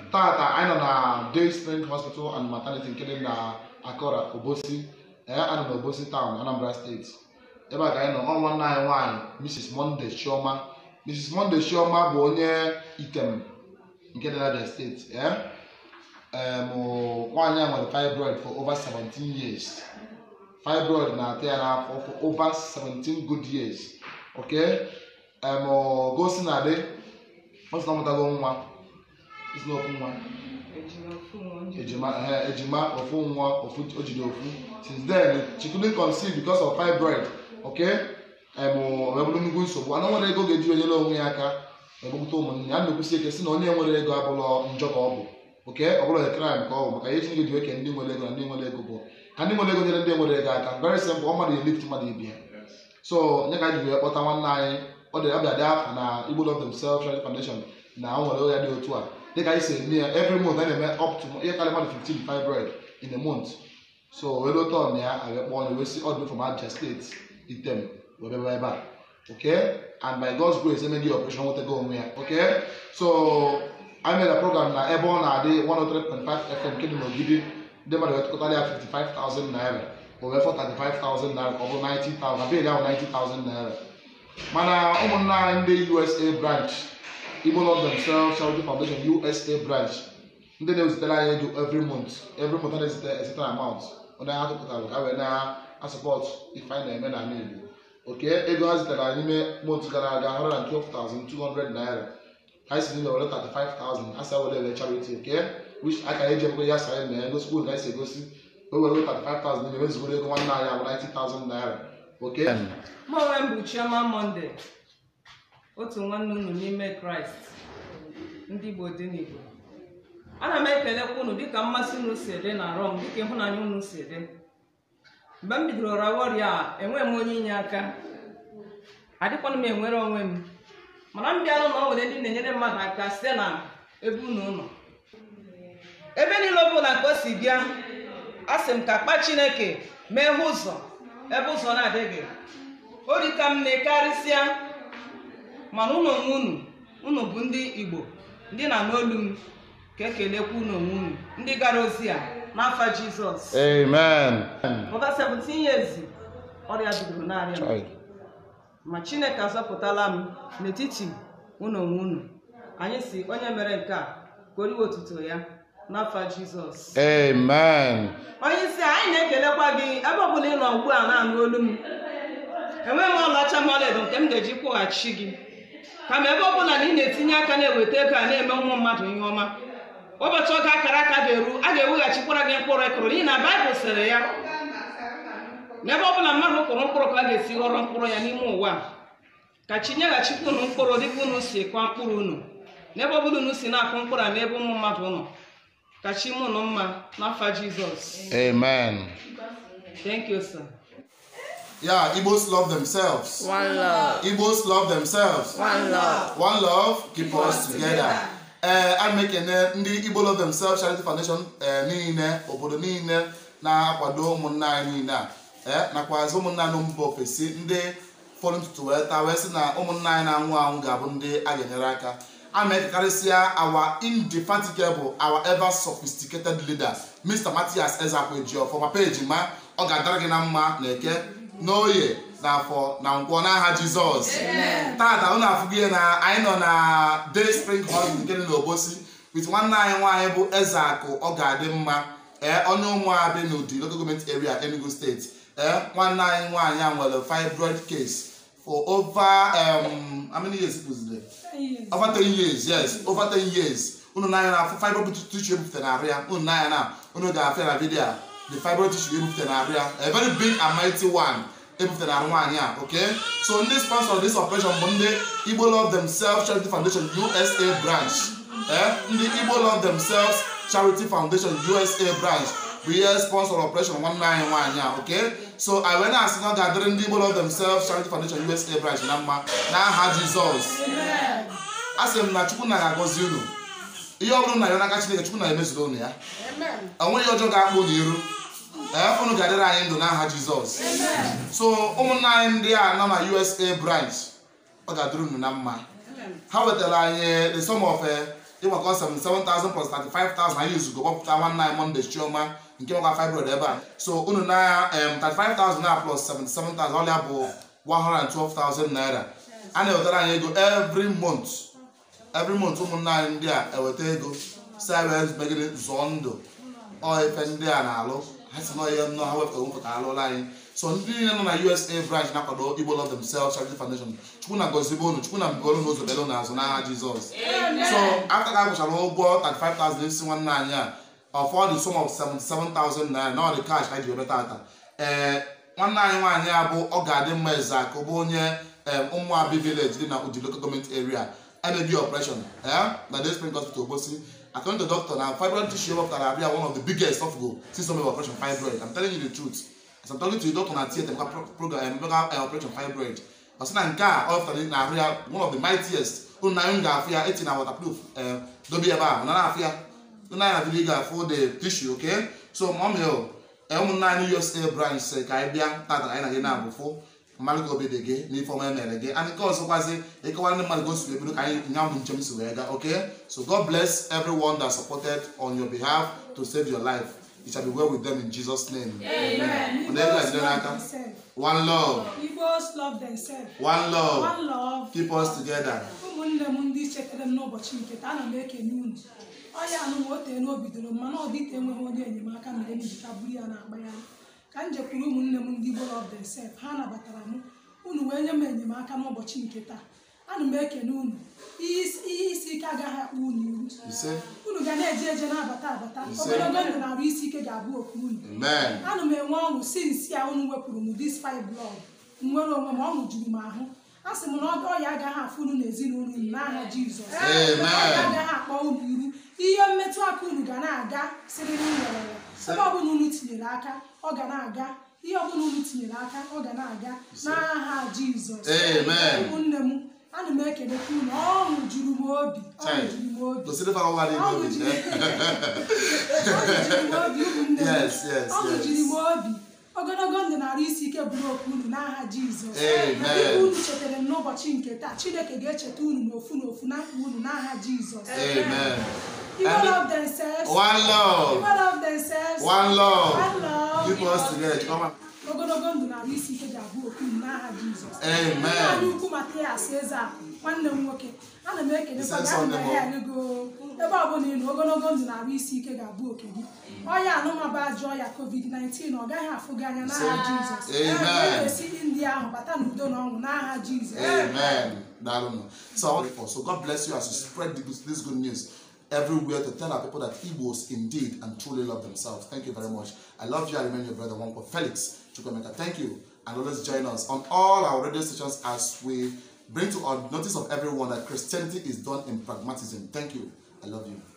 tata anyị nọ na day spring hospital and maternity nke dị na akora obosi ee anọ na obosi town anambra steeti ebe a ka anyị nọ ọ nwanne anyị nwaanyị mrs monday chioma mrs monday chioma bụ onye item nke dị n'abia steeti ee em, nwaanyị a nwere fibroid for over 17 years fibroid na-ata ya n'afọ for over 17 good years okay em, gosi na adị ọ sị na ọ mụtago nwa isi na ofu nwa ejima eh, ejima ofu nwa ofu o jiri ofu since then she couldn't conceive because of fibroid okay em wee bụrụ nnukwu nsogbu anụ nwere ego ga-eji onyere onwe ya aka egbupụta ụmụnne ya na-ekwusi ike si na onye nwere ego abụrọ njọ ka ọ bụ oke ọ bụrụ crime ka ọ bụ maka ihe Chineke ji weke ndị nwere ego na ndị nwere ego bụ ka ndị nwere ego nyere ndị nwere ego aka very simple ọ mmadụ elift mmadụ ibi ya so nye ka anyị ji wee kpọta nwanne anyị ọ dị ọbịa dị afọ na Igbo Love Themselves Charity Foundation na o nwere oya dị otu a dịka anyị si eme ya every month anyị na-eme up to ihe karịa mmadụ 15 fibroid in a month so wee lota ọna ya a wee kpọọ onye wee si ọdụ from Abia steeti item wee bịaba ebe a okay and by God's grace emeghị operation nwetago onwe ya okay so anyị mere program na ebe ọ na-adị 103.5 FM nke dị n'ogidi ndị mmadụ wetụkọtara ya 55,000 naira o wee fọ 35,000 naira ka ọ bụ 90,000 na bịa ahụ 90,000 naira mana ụmụnne anyị ndị USA branch Igbo Love Themselves Charity Foundation USA branch ndị na-ezitere anyị ego every month every month a na-ezite a certain amount onye ha tụpụtara ka wee na-asọpọt ife anyị na-eme n'ala Igbo oke ego ha zitere anyị n'ime month gara aga 112,200 naira anyị si n'ime were 35,000 asa were were charity oke which aka eji emekwe ya sa mee ego skuul ka anyị si egosi o were 35,000 n'ime wezugoro ego nwanne anyị abụ 90,000 naira oke mụ onwe m bụ chioma monde otu nwanne unu n'ime kraịst ndị igbo dị n'igbo ana m ekelekwa unu dịka mmasị unu si dị na rọm dịka ịhụnanya unu si dị mgbe m bidoro rawa ọrịa a enweghị m onye inye aka adịkwana m enwere onwe m mana m bịalụ na o nwere ndị na-enyere mmadụ aka site na ebe unu nọ ebe niile ọ bụla ka o si bịa a sị m ka kpa chineke mee ụzọ ebe ụzọ na-adịghị o rika m na karịsịa mana unu onwe unu unu bụ ndị igbo ndị na n'olu m ka ekelekwa unu onwe unu ndị gara ozi a n'afa jizọs amen over 17 years ọrịa bidoro na-arịa m ma chineke azọpụtala m n'etiti unu onwe unu anyị si onye mere nke a ka oriwe otuto ya n'afa jizọs amen onye isi anyị na-ekelekwa gị ebe ọbụla ị nọ ugbu a na-anụ olu m enweghị m ọlaọcha ma ọlaedo nke m ga-eji kwụghachi gị kama ebe ọbụla na ị na-etinye aka na-eweta ego a na-eme ụmụ mmadụ ihe ọma ụbọchị oge akara aka ga-eru a ga-eweghachikwara gị mkpụrụ ị kụrụ n'ihi na baịbụl sịrị ya n'ebe ọbụla mmadụ kụrụ mkpụrụ ka a ga-esi ghọrọ mkpụrụ ya n'ime ụwa a. ka chi nyeghachikwa unu mkpụrụ dịka unu si kwa mkpụrụ unu n'ebe ọbụla unu si na-akụ mkpụrụ a n'ebe ụmụ mmadụ nọ ka chi mụ nụ mma n'afa jizọs amen thank you sir yeah Igbos love themselves One love. Igbos love themselves One love. one love keep us together ee a na ekene ndị Igbo Love Themselves Charity Foundation ee niile obodo niile na-akwado ụmụnne anyị niile a ee nakwazi ụmụnne anyị mba ofesi ndị fọrọ ntutu wee taa wee sị na ụmụnne anyị na-anwụ anwụ ga-abụ ndị a ga-enyere aka a na-ekekarịsịa our indefatigable our ever sophisticated leader Mr. Matthias Ezekwejiofọ papa ejima ọ ga-adara gị na mma na eke n'oye n'afọ na nkwọ n'aha jizọs tata unu afụgo ihe na anyị nọ na day spring holiday nke dị n'obosi with nwanne anyị nwaanyị bụ eze akụ ọ ga-adị mma ee onye ụmụabị n'ụdị local government area enugu steeti ee nwanne anyị nwaanyị a nwere fibroid case for over um, how many years bụzire over 10 years yes over 10 years unu na-anya na afụ fibroid tissue ebupụta na arụ ya unu na-anya na unu ga-afịa na vidio a the fibroid tissue ebupụta na arụ ya a very big and mighty one ebupụta na arụ nwaanyị a okay so ndị sponsor this operation bụ ndị Igbo Love Themselves Charity Foundation USA branch eh ndị Igbo Love Themselves Charity Foundation USA branch bụ ihe sponsor operation nwanne anyị nwaanyị a okay so anyị wee na-asị na ọ ga-adịrị ndị Igbo Love Themselves Charity Foundation USA branch na mma n'aha Jizọs a sị m na Chukwu na ga-agọzi unu ihe ọ bụrụ na ya n'aka Chineke Chukwu na emezuru unu ya onweghị ọjọọ ga-akpụ n'iru ee unu ga-adịrị anyị ndụ n'aha Jizọs so ụmụnne anyị ndị a nọ na USA branch ọ ga-adịrị unu na mma ha wetara anyị the sum of eh, ịgbakọ 77,000 plus 35,000 anyị izugo gbapụta nwanne anyị Monday chioma nke nwekwa fibroid ebe a so unu na em 35,000 na plus 77,000 ọlịa bụ 112,000 naira a na-ewetara anyị ego every month every month ụmụnne anyị ndị a eweta ego si anyị wee megide zụọ ndụ ọ ife ndị a na-alụ ha si nọ ihe nnọọ ha wepụtara wepụta alụla anyị so ndị niile nọ na usa branch na-akwado igbo love themselves charity foundation chukwu na gozibe unu chukwu na mbigolu na ụzọ belu n'azụ n'agha jizọs so after ka agwụchara ụgwọ 35,000 isi nwanne anyị a of all the sum of 77,000 naira na ọ dị cash ka anyị ji webe tata ee nwanne anyị nwaanyị a bụ ọ ga-adị mma eze ka ọ bụ onye ụmụabi village dị na Udi local government area emebi operation na Day Spring Hospital Obosi according to doctor na fibroid tissue wepụtara abịa one of the biggest of go since some operation fibroid I'm telling you the truth as I'm talking to you doctor na theatre maka program maka operation fibroid ọ sị na nke a ọ wepụtara na ahụ ya one of the mightiest unu na anyị ga-afụ ya eti na waterproof dobe ebe a na na-afụ ya unu anyị na video ga-afụ the tissue okay so mọmi o ụmụnne anyị USA branch sị ka anyị bịa tata anyị na gị na-abụ fụ mmadụ ka obi dị gị n'ife ọma emere gị and nke ọzọkwazi ịkọwara ndị mmadụ gosi ebido ka anyị nya bụ njem si wee gaa okay so God bless everyone that supported on your behalf to save your life it shall be well with them in Jesus name Amen. Ndị ego ejide n'aka one love Igbos love themselves. one love One love. keep us together ụmụnne m ndị chetara m n'ụbọchị nke taa ana m ekene unu ọya anụ m ote na obidoro m mana ọ dịte enweghị onye enyemaka mere m ji ka buru ya na-akpa ya ka m jekwuru ụmụnne m ndị Igbo love themselves ha nabatara m unu wee nye m enyemaka n'ụbọchị nke taa ana m ekene unu ihe isi ihe isi ike agaghị akpụ unu iru ise unu ga na-eje eje na-abata abata Ise. ogologo ndụ na arụ isi ike ga-abụ oku unu amen ana m enwe ọṅụ si nsi a unu wepụrụ m dis five blood nwere onwe m ọṅụ juru m ahụ a sị m na ọ ọya agaghị afụ unu n'ezinụlọ unu n'aha jizọs Amen. ọya agaghị akpọ unu iru ihe mmetụ aka unu ga na-aga siriri werere ebe ọbụla unu tinyere aka ọ ga na-aga ihe ọbụla unu tinyere aka ọ ga na-aga n'aha jizọs Amen. ụmụnne m ana m ekelekwa unu ọṅụ juru m obi ọṅụ Chai. juru m obi gosiri fa ọwa dị ọṅụ n'obi juru eh? ọṅụ juru m obi ụmụnne m Yes, yes, ọṅụ yes. juru m obi ogologo ndụ na-arụ isi ike bụrụ okwu unu n'aha jizọs Amen. dịka unu chetara m n'ụbọchị nke taa chineke ga-echeta unu n'ofu n'ofu na mkpa unu n'aha jizọs amen People And- love themselves. one love People love themselves. one love One love. keep us together Chioma. ogologo ndụ na-arụ isi ike ga-abụ okwu unu n'aha jizọs Amen. Nna anyị ukwu Matias eze akụ nwanne m nwoke ana m ekelekwa gị ana m Sunday ahịa ego ebe ọbụla ị nọ ogologo ndụ na-arụ isi ike ga-abụ oke gị ọya anụmaba ajọ ọya covid-19 ọ gaghị afụ gị anya n'aha jizọs Amen. Ị ga-esi india ahụ bata n'udo na ọṅụ n'aha jizọs Amen. Darling. So, I want to- so God bless you as you spread the good- this good news everywhere to tell our people that Igbos indeed and truly love themselves. Thank you very much. I love you. I remain your brother, Wonko Felix Chukwemeka. Thank you. And always join us on all our radio stations as we bring to our notice of everyone that Christianity is done in pragmatism. Thank you. I love you.